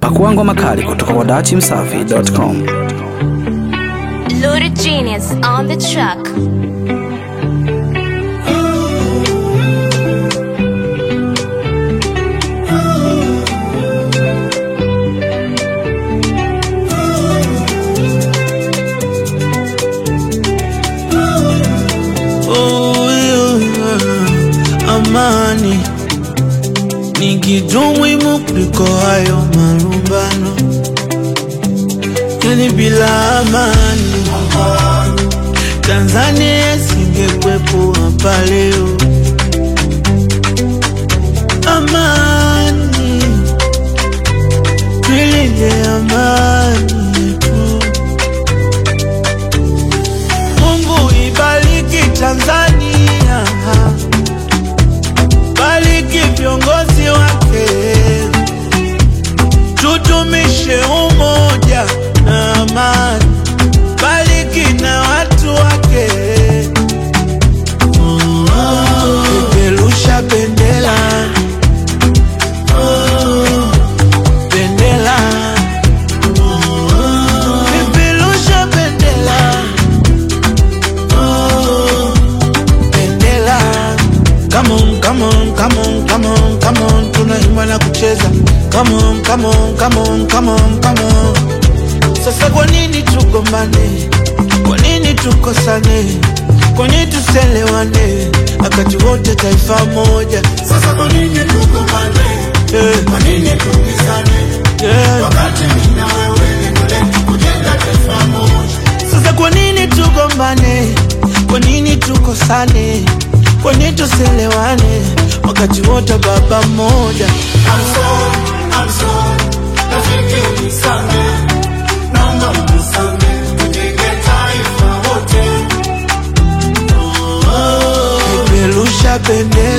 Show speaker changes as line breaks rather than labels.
Pakua ngoma kali kutoka kwa dachimsafi.com.
Loaded Genius on the track.
Oh, yeah. Amani ni kitu muhimu kuliko hayo marumbano, yani bila amani Tanzania isingekuwepo hapa leo. Amani, tuilinde amani yetu. Mungu ibariki Tanzania, bariki viongozi wake, tudumishe umoja na amani, bariki na watu wake, peperusha bendera bendera, peperusha bendera bendera. Come on, come on, come on, come on, come on, tunaimba na kucheza. Come on, come on, come on, come on, come on. Sasa kwa nini tugombane? Kwa nini tukosane? Kwa nini tuselewane? Wakati wote taifa moja.
Sasa kwa nini tugombane?
Eh,
Kwa nini tupigane?
eh.
Wakati mimi na wewe lengo letu kujenga taifa moja.
Sasa kwa nini tugombane? Kwa nini tukosane? Kwa nini tuselewane? Wakati wote baba mmoja.
I'm sorry, I'm sorry. Rafiki unisamehe. Naomba unisamehe. Tujenge taifa wote.
Peperusha bendera